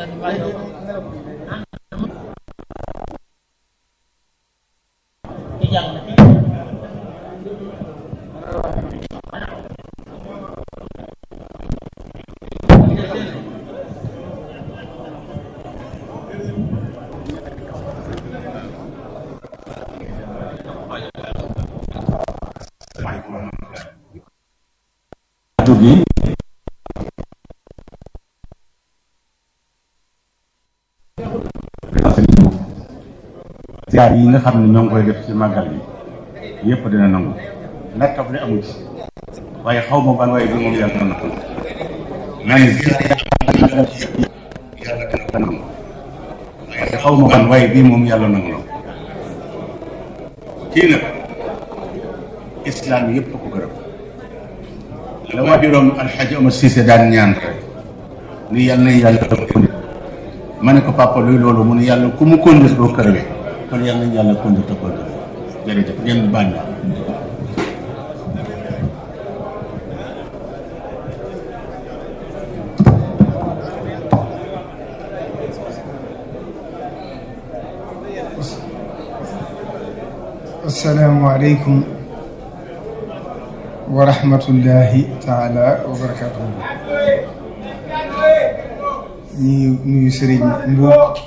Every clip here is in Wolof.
gi ziar yi nga xam ne ñoo ngi koy def ci màggal bi yëpp dina nangu nattab li amu ci waaye xaw ma ban waaye bi moom yàlla na nangu naa ne yàlla dina ko nangu waaye xaw ma ban waaye bii moom yàlla nangu la kii nag islam yëpp ko gërëm la waajuroom alxaji Omar Cissé daan ñaan rek ni yàlla na yàlla kondir ma ne ko papa luy loolu mu ne yàlla ku mu kondir doo kërëwe kon yàlla na yàlla kondir te kondir jërëjëf ngeen baal na assalaamu aleykum wa rahmatullahi taala wa barakatuhu ñu nuyu sëriñ Mbuub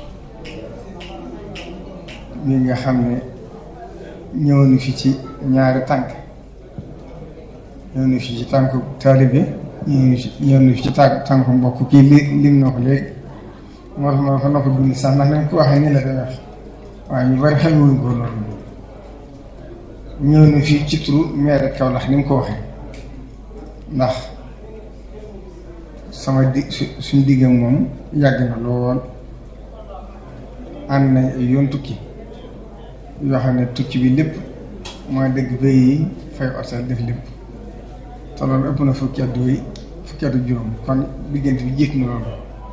mi nga xam ne ñëw na fi ci ñaari tànk ñëw na fi ci tànku taalibe ñëw na fi ci tànk tànku mbokk kii li lim na ko léegi moo tax ma ko na ko bind sax ndax nañ ko waxee ni la day wax waaye ñu bari xamewuñ ko loolu ñëw na fii ci turu maire Kaolack ni mu ko waxee ndax sama di suñ diggam moom yàgg na lool ànd nañ ay yoon tukki yoo xam ne tukki bi lépp mooy dëgg bay yi fay otel def lépp te loolu ëpp na fukki at yooyu fukki at juróom kon diggante bi jiit na loolu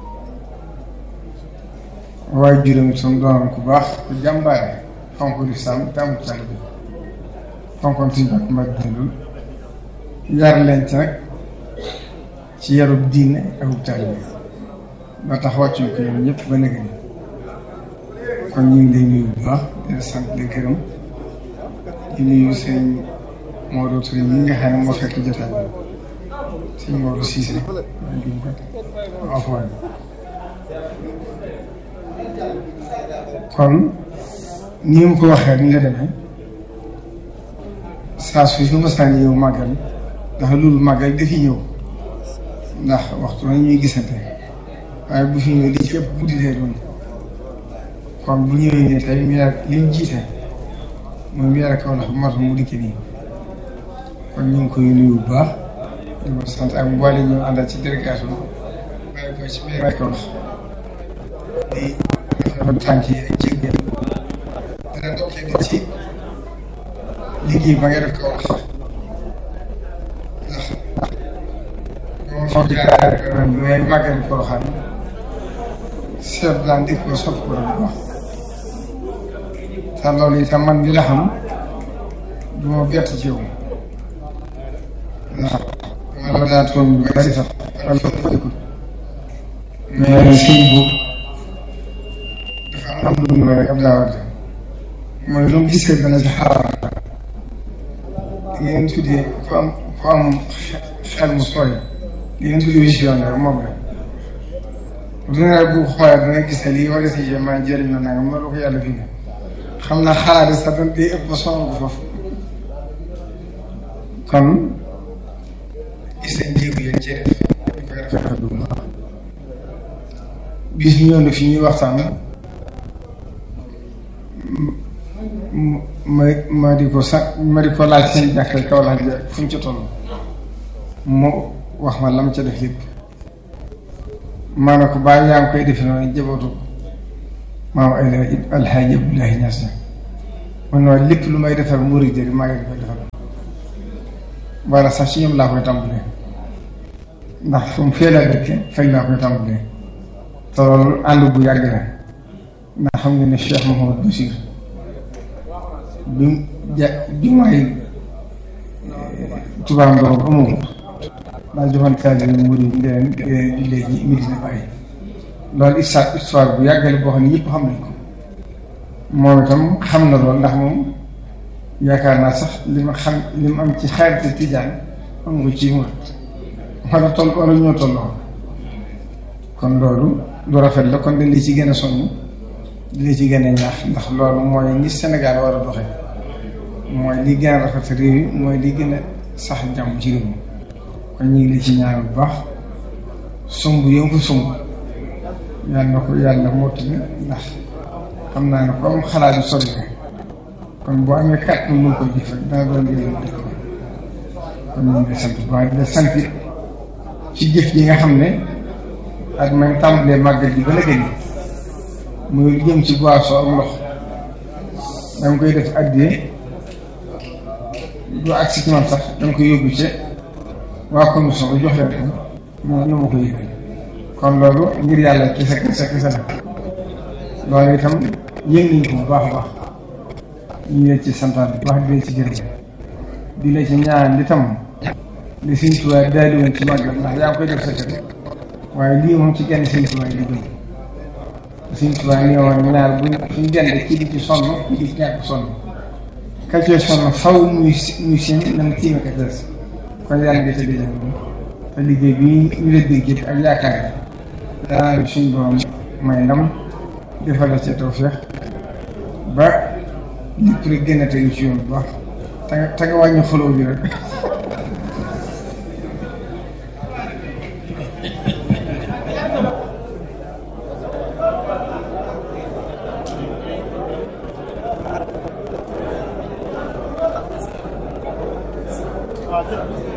waaye juróom itam doonoon ku baax ku jàmbaare fonk lislaam te amul taalibe bi fonkoon suñu bàq mbaa dundul yar leen ci nag ci yarub diine ak ub taalibe ba tax wàccuñ ko ñoom ñëpp ba nëgë ni kon ñu ngi lay nuyu bu baax di la sant di gërëm di nuyu sëñ Maodo Touré ñi nga xam ne moo fekk jotaay bi sëñ Maodo Cissé waaye duñ ko afwan kon ni mu ko waxee ni nga demee saa su fi masaan yow màggal ndax loolu màggal dafi ñëw ndax waxtu na ñuy gisante waaye bu fi ñëw li ci ëpp guddi lay doon kon bu ñëwee nii tey meer li mu jiite mooy meer Kaolack moo tax mu dikkee nii kon ñu ngi koy nuyu bu baax di ko sant ak mboole ñu àndal ci délégation waaye ko ci meer Kaolack di rafetlu tànk yi ak jéggéen dana ndokkee di ci liggéey ba nga def ko wax ndax boo fa jaaree ren bi may màggal ko xam seet daan di ko sopp ko bu baax te loolu itam man mi la xam du ma bett ci yow ndax wala daa toog lu bari sax wala fëkkut mais sëñ boobu dafa am lu mu rek ab daawate mooy lu mu gisee dana ci xaaral li ngeen tuddee ku am ku am xel mu sooy li ngeen tuddee visionnaire moom la bu ne bu xoolee da nga gis ne lii wala si yéen maa jëriñoo naa nga mën la ko yàlla fi ne xam naa xalaat yi sax dañ day ëpp ba sonal ko foofu kon gis nañ jéego yéen cee def ñu koy rafetlu bu baax bis ñëw na fi ñuy waxtaan ma ma di ko sax ma di ko laaj seen jàkka Kaolack bi fu mu ci toll mu wax ma lam ca def lépp maa ne ko bàyyi yaa ngi koy defe noonu jabootu maam ay alxaaji Abdoulaye Niass man noonu lépp lu may defar murid yi maa ngi koy defar wala sax ci ñoom laa koy tàmbalee ndax fu mu fee laa dëkk fay laa koy tàmbalee te loolu ànd bu yàgg la ndax xam nga ne Cheikh Mouhamadou Bachir bi ja jumaay tubaab ndox amul daa joxoon kàddu yi mu di leen jullee ji Medina Baye loolu histoire histoire bu yàggale boo xam ne yëpp xam nañ ko moom itam xam na loolu ndax moom yaakaar naa sax li ma xam li ma am ci xaarite tijaan am nga ci murit wala toll wala ñoo tolloo kon loolu lu rafet la kon dañ li ci gën a soññ di la ci gën a ñaax ndax loolu mooy ni Sénégal war a doxe mooy li gën a rafet réew yi mooy li gën a sax jàmm ci réew mi kon ñu ngi la ci ñaan bu baax sumb yow ko sumb yàlla na ko yàlla mottali ndax xam naa ne ko am xalaat yu sori kon boo amee kàtt mu koy jëf rek dana doon njëriñ dëkk kon ñu ngi lay sant bu baax di la sant ci jëf yi nga xam ne ak may tàmbalee màggal ji ba la gën muy lu jëm ci boisson ak ndox danga koy def addiyee du agsi ci man sax danga koy yóbbu ci waa commission ba jox leen ko moo nu ma ko yëgal kon loolu ngir yàlla kese kese kese la loolu itam yëg nañ ko bu baax a baax ñu ngi leen ci santaan bu baax di leen ci gërëm di la ci ñaan li tam li Sëñ Tuubaa daal di woon ci màggal ndax yaa ngi koy def sa kër waaye lii moom ci genn Sëñ Tuubaa yi di Sëñ Tuubaa ni woon ñaar buñ suñ dende kii di ci sonn kii di ci ñàkk sonn ka cee sonn faw muy muy seen nan tiime ka des kon yàlla nga ci dajal te liggéey bi ñu la dégg yëpp ak yaakaar yi danaa suñ borom may ndam defal la ci tawfeex ba lépp rek gën a tegu ci yoon bu baax te nga te nga wàññi foloo bi rek waaw